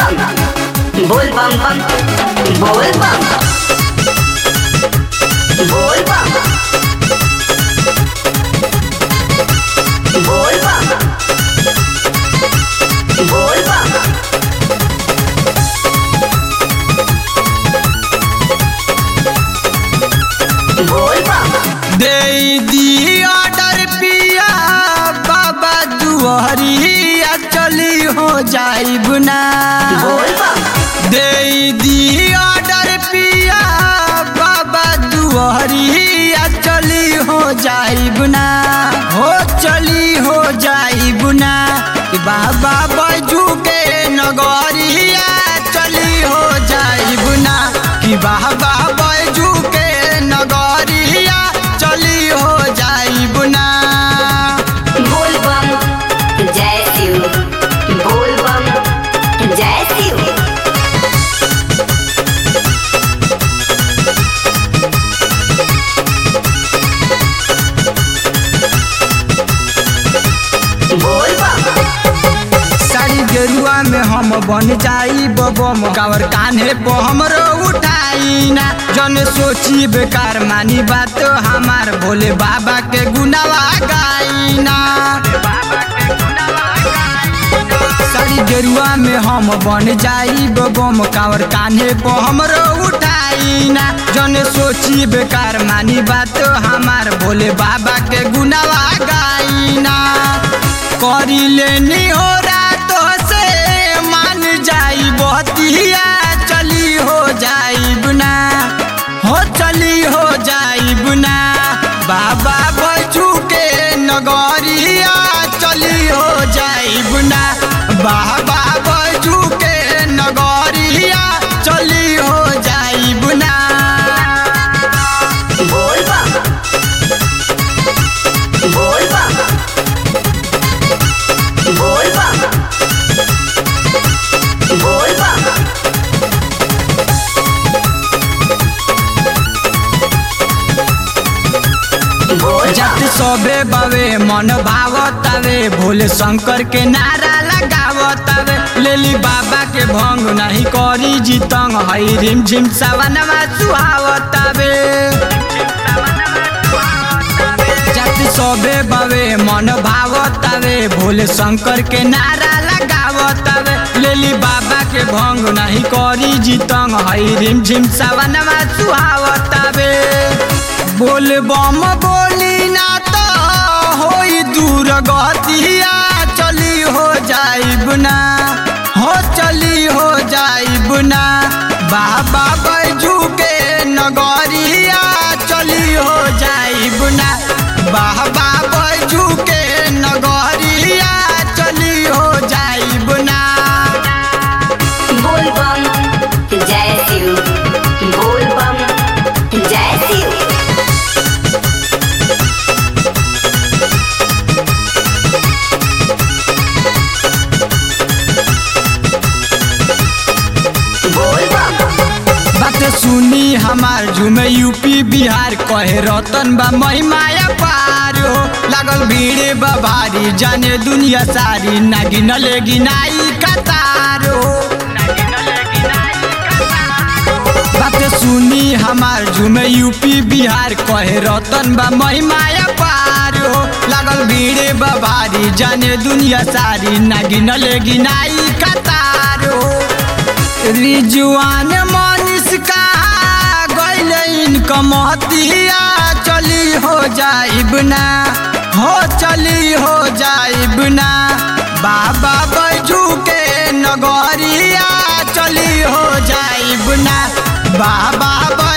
bam Bol bam bam Bol bam Bol bam Bol bam Bol bam Bol bam दे दी order पिया बाबा दुआरिया चली हो जाइब ना Bol bam दे दी ऑर्डर पिया बाबा दुआरिया चली हो जाइब ना हो चली हो जाइब ना कि बाबा बैजू के नगरिया चली हो जाइब ना कि बाबा बैजू के नगरिया चली हो जाइब ना बोल बम जय शिव बोल बम जय शिव बोल बम साड़ी गेरुआ में हम बन जाई बबम कावर कान्हे पे हमरो उठाई ना जन सोची बेकार मानी बात हमार भोले बाबा के गुनावा गाई ना साड़ी गेरुआ में हम बन जाई बबम कावर कान्हे पे हमरो उठाई ना जन सोची बेकार मानी बात हमार भोले बाबा के गुनावा गाई ना करी लेनी हो रात से मान जाई बतिया चली हो जाई बुना हो चली हो जाई बुना बाबा बचू के नगरिया चली हो जाई बुना बाबा बचू के नगरिया चली हो जाई बुना बोल बम बोल बम बोल बम बोल बम बोल जत सबे बवे मन भावतावे भोले शंकर के नारा लगावतावे लेली बाबा के भंग नहीं करी जीतंग हई रिम झिम सवनवा सुहावतावे जत सबे बवे मन भावतावे भोले शंकर के नारा लगावतावे लेली बाबा के भंग नहीं करी जीतंग हई रिम झिम सवनवा सुहावतावे बोल बम बोली ना तो होई दूर गतिया चली हो जाइब ना हो चली हो जाइब ना बाबा बैजू के नगरिया चली हो जाइब ना बाबा बैजू के नगरिया चली हो जाइब ना बोल बम जय शिव बोल बम जय शिव बोल बम बात सुनी हमार झूमे यूपी बिहार कहे रतन बा महिमाया पार हो लागल भीड़ बा भारी जाने दुनिया सारी ना गिनले गिनाई कतार हो बात सुनी हमार झूमे यूपी बिहार कहे रतन बा महिमाया पार हो लागल भीड़ बा भारी जाने दुनिया सारी ना गिनले गिनाई कतार हो रिजुआन मनीष का गैल इनकम हतिया चली हो जाइब ना हो चली हो जाइब ना बाबा बैजू के नगरिया चली हो जाइब ना बाबा